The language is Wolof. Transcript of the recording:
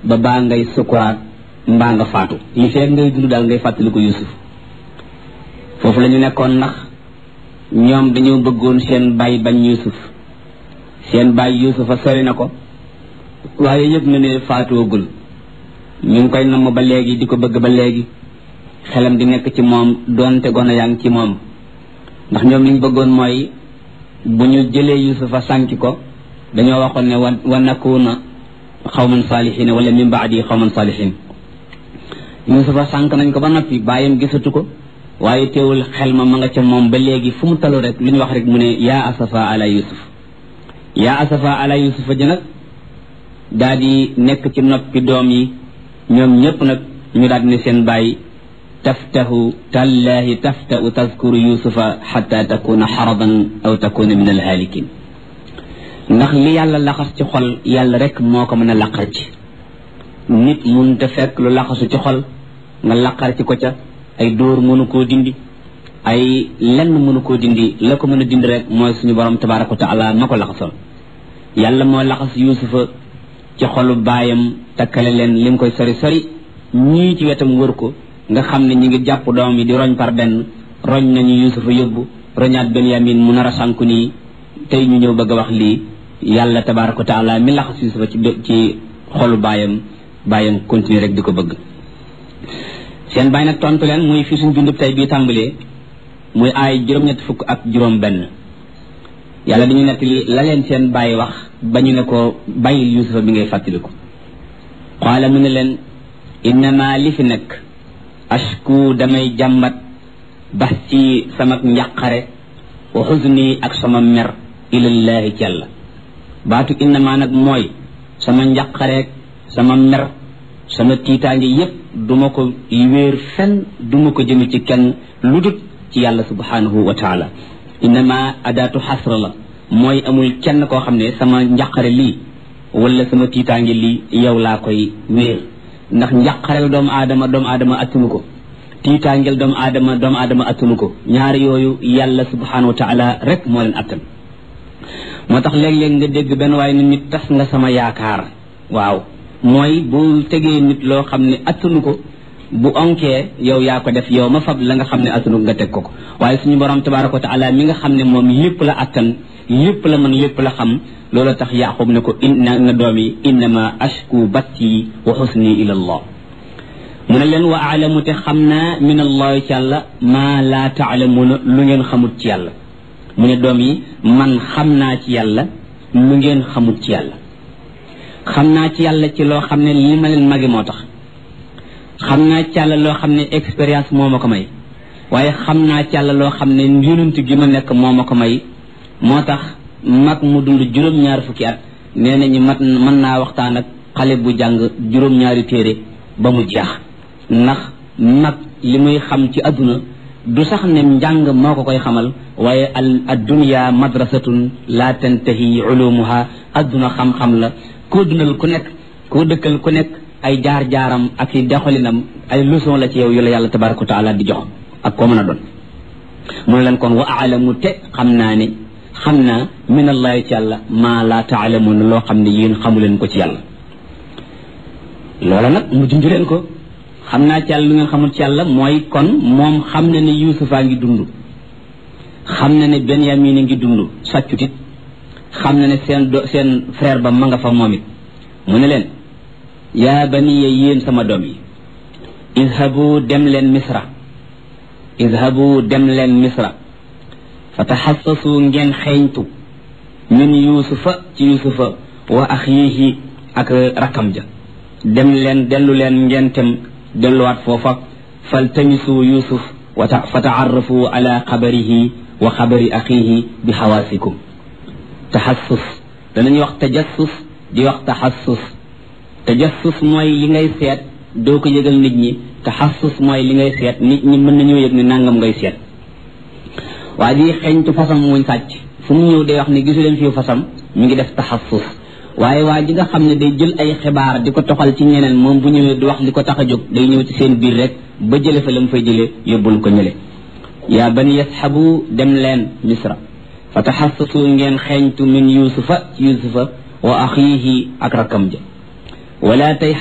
ba baa ngay sukuraat mbaa nga faatu li fekk ngay dund daal ngay fàttali ko yusuf foofu la ñu nekkoon ndax ñoom dañoo bëggoon seen baay bañ yusuf seen baay yusufa sori na ko waaye yëg na ne faatoogul ñu ngi koy namm ba léegi di ko bëgg ba léegi xelam di nekk ci moom doonte gone yaa ngi ci moom ndax ñoom li ñu bëggoon mooy bu ñu jëlee yusufa sànki ko dañoo waxoon ne wa wa nakuna xawman saalihin wala min baadi xawman saalihin yusufa sànk nañ ko ba noppi bàyyam gisatu ko waaye teewul xel ma ma nga ca moom ba léegi fu mu talu rek lu ñu wax rek mu ne yaa asafa ala yusuf yaa asafa ala yusufa ji nag daa di nekk ci noppi doom yi ñoom ñëpp nag ñu daal di ne seen bàyyi taftahu tallahi taftau tazkuru yusufa xata takuna xaradan aw takuna min alhaalikin ndax li yàlla laxas ci xol yàlla rek moo ko mën a laqar ci nit mun te fekk lu laxasu ci xol nga laqar ci ko ca ay dóor mënu koo dindi ay lenn mënu koo dindi la ko mën a dindi rek mooy suñu borom tabaraka wa taala ma ko laxasoon yàlla moo laxas yusufa ci xolu baayam takkale leen li mu koy sori sori ñii ci wetam wër ko nga xam ne ñi ngi jàpp doom yi di roñ par benn roñ nañu yusufa yóbbu roñaat benyamin mu nar a sànku nii tey ñu ñëw bëgg a wax lii yàlla tabaraka wa taala mi laxas yusufa ci ci xolu baayam baayam continuer rek di ko bëgg seen baay nag tontu leen muy fi suñ bindub tey bii tàmbalee muy aay juróom-ñett fukk ak juróom benn yàlla dañu nekk la leen seen baay wax ba ñu ne ko bàyyil yusufa bi ngay fàttaliku qaala mu ne leen innama li fi nekk ashku damay jàmbat bax ci sama njàqare wa xuzni ak sama mer ilallaahi ci yàlla baatu innama nag mooy sama njàqareeg sama mer sama tiitaange yépp duma ko wéer fenn duma ko jëme ci kenn lu dut ci yàlla subhanahu wa taala innama adaatu xasra la mooy amul kenn koo xam ne sama njàqare lii wala sama tiitaange lii yow laa koy wéer ndax njàqareel doomu aadama doomu aadama attunu ko tiitaangeel doomu aadama doomu aadama attunu ko ñaari yooyu yàlla subhanahu wa taala rek moo leen attan moo tax léeg-léeg nga dégg benn waaye ni nit tas nga sama yaakaar waaw mooy bu tegee nit loo xam ne attunu ko bu onkee yow yaa ko def yow ma fab la nga xam ne attunu nga teg ko ko waaye suñu borom tabaraka wa taala mi nga xam ne moom lépp la attan lépp la mën lépp la xam loolu tax yaqub ne ko inna na doom yi innama ashku batti wa xusni ila allah mu ne leen wa aalamu te xam naa min allahi ci yàlla maa laa taalamuuna lu ngeen xamut ci yàlla mu ne doom yi man xam naa ci yàlla lu ngeen xamut ci yàlla xam naa ci yàlla ci loo xam ne li ma leen magi moo tax xam naa ci yàlla loo xam ne expérience moo ma ko may waaye xam naa ci yàlla loo xam ne yonent gi ma nekk moo ma ko may moo tax mag mu dund juróom-ñaari fukki at nee nañu mat mën naa waxtaan ak xale bu jàng juróom-ñaari téere ba mu jeex ndax mag li muy xam ci adduna du sax ne njàng moo ko koy xamal waaye al addunya madrasatun la tantahi ulumuha adduna xam-xam la koo dundal ku nekk koo dëkkal ku nekk ay jaar-jaaram ak i doxalinam ay leçon la ci yow yu la yàlla tabaraka wa taala di jox ak koo mën a doon mu ne leen kon wa aalamu te xam naa ne xam naa min allahi ci yàlla maa laa taalamuuna loo xam ne yéen xamu leen ko ci yàlla loola nag mu junj leen ko xam naa ci yàlla lu ngeen xamul ci yàlla mooy kon moom xam na ne yuusufaa ngi dund xam na ne benyamin a ngi dund sàccutit xam na ne seen do seen frère ba ma nga fa moom it mu ne leen yaa baniya yéen sama doom yi idhabu dem leen misra idhabu dem leen misra fa taxassasu ngeen xeeñtu min yuusufa ci yuusufa wa axiihi ak rakam ja dem leen dellu leen ngeen tem delluwaat foofa faltamisu yuusuf wa fa taarrafu ala xabarihi wa xabari axiihi bi xawaasikum taxassus danañuy wax tajassus di wax taxassus tajassus mooy li ngay seet doo ko yëgal nit ñi taxassus mooy li ngay seet nit ñi mën nañoo yëg ne nangam ngay seet waa ji xeeñtu fasam muñ sàcc fu mu ñëw day wax ne gisu leen fii fasam mi ngi def taxassus waaye waa ji nga xam ne day jël ay xibaar di ko toxal ci ñeneen moom bu ñëwee du wax li ko tax a jóg day ñëw ci seen biir rek ba jële fa la mu fay jëlee yóbbul ko ñële yaa bani yasxabu dem leen misra fa taxassasu ngeen xeeñtu min yusufa ci yusufa wa axiihi ak rakkam ja wala tay